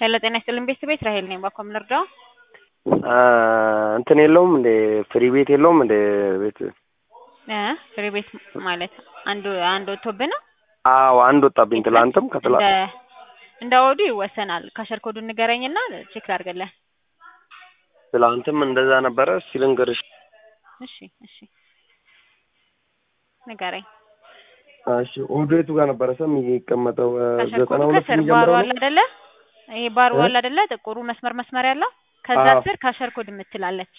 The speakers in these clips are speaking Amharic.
ሄሎ ጤና ይስጥልኝ ቤተሰብ ቤት ራሄል ነኝ። ባኮ ምንርዳው እንትን የለውም እንደ ፍሪ ቤት የለውም እንደ ቤት እ ፍሪ ቤት ማለት አንዱ አንድ ወጥቶብህ ነው? አዎ አንድ ወጣብኝ። ትላንትም ከትላ እንደ እንደ ወዱ ይወሰናል። ካሸር ኮዱ ንገረኝና ቼክ ላድርግልህ። ትላንትም እንደዛ ነበረ። እስኪ ልንገርሽ። እሺ እሺ ንገረኝ። እሺ ኦዴቱ ጋር ነበረ ሰም የሚቀመጠው ካሸር ዘጠና ኮዱ ሁለት ከስር ባሩ የሚጀምረው አለ ነው። አይደለ? ይሄ ባሩ እ? አለ አይደለ? ጥቁሩ መስመር መስመር ያለው ከዛ አዎ። ስር ካሸር ኮድ የምትላለች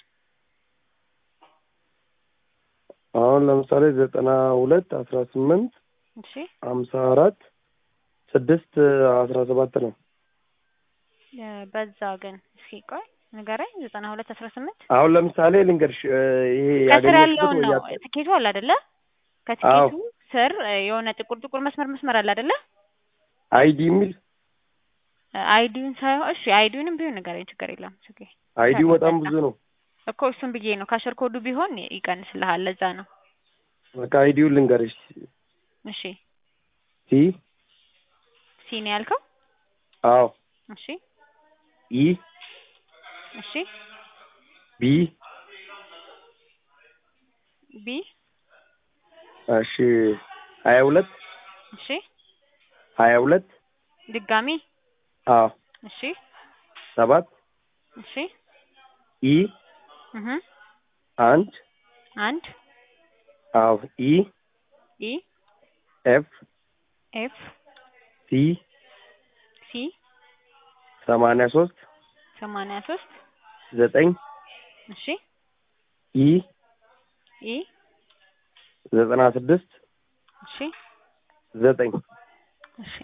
አሁን ለምሳሌ ዘጠና ሁለት አስራ ስምንት እሺ ሀምሳ አራት ስድስት አስራ ሰባት ነው። እ፣ በዛ ግን እስኪ ቆይ ንገረኝ። ዘጠና ሁለት አስራ ስምንት አሁን ለምሳሌ ልንገርሽ እ፣ ይሄ ከስር ያገኘሽበት ያለውን ወይ ነው ያጣ- ትኬቱ አለ አይደለ? ከትኬቱ ስር እ፣ የሆነ ጥቁር ጥቁር መስመር መስመር አለ አይደለ? አይዲ የሚል አይዲውን ሳይሆን እሺ አይዲውንም ቢሆን ንገረኝ፣ ችግር የለም። ኦኬ አይዲው በጣም ብዙ ነው። እኮ እሱን ብዬ ነው። ካሸር ኮዱ ቢሆን ይቀንስልሃል። ለዛ ነው። በቃ አይዲውን ልንገርሽ እሺ ሲ ሲኒ ያልከው? አዎ እሺ ኢ እሺ ቢ ቢ እሺ ሀያ ሁለት እሺ ሀያ ሁለት ድጋሚ አዎ እሺ ሰባት እሺ ኢ እህ አንድ አንድ አዎ ኢ ኢ ኤፍ ኤፍ ሲ ሲ ሰማንያ ሶስት ሰማንያ ሶስት ዘጠኝ እሺ ኢ ኢ ዘጠና ስድስት እሺ ዘጠኝ እሺ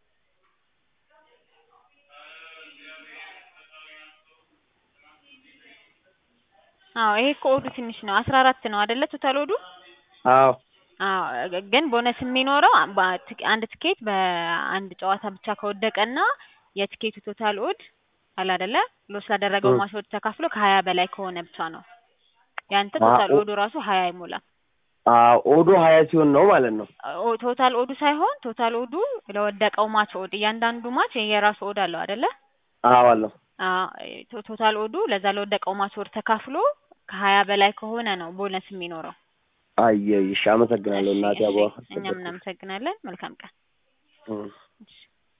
አዎ ይሄ እኮ ኦዱ ትንሽ ነው። አስራ አራት ነው አይደለ? ቶታል ኦዱ አዎ አዎ ግን ቦነስ የሚኖረው በ- ትክ- አንድ ትኬት በአንድ ጨዋታ ብቻ ከወደቀና የትኬቱ ቶታል ኦድ አለ አይደለ ሎስ ላደረገው እ። ማች ኦድ ተካፍሎ ከሀያ በላይ ከሆነ ብቻ ነው። ያንተ አ- ቶታል ኦ- ኦዱ ራሱ ሀያ አይሞላም። አዎ ኦዶ ሀያ ሲሆን ነው ማለት ነው። ኦ- ቶታል ኦዱ ሳይሆን ቶታል ኦዱ ለወደቀው ማች ኦድ እያንዳንዱ ማች የራሱ ኦድ አለው አይደለ? አዎ አለው አዎ ቶ- ቶታል ኦዱ ለዛ ለወደቀው ማች ኦድ ተካፍሎ ከሀያ በላይ ከሆነ ነው ቦነስ የሚኖረው። አየይሽ አመሰግናለሁ እሺ እናቴ እሺ አበባ እኛም እናመሰግናለን። መልካም ቀን። እ። እሺ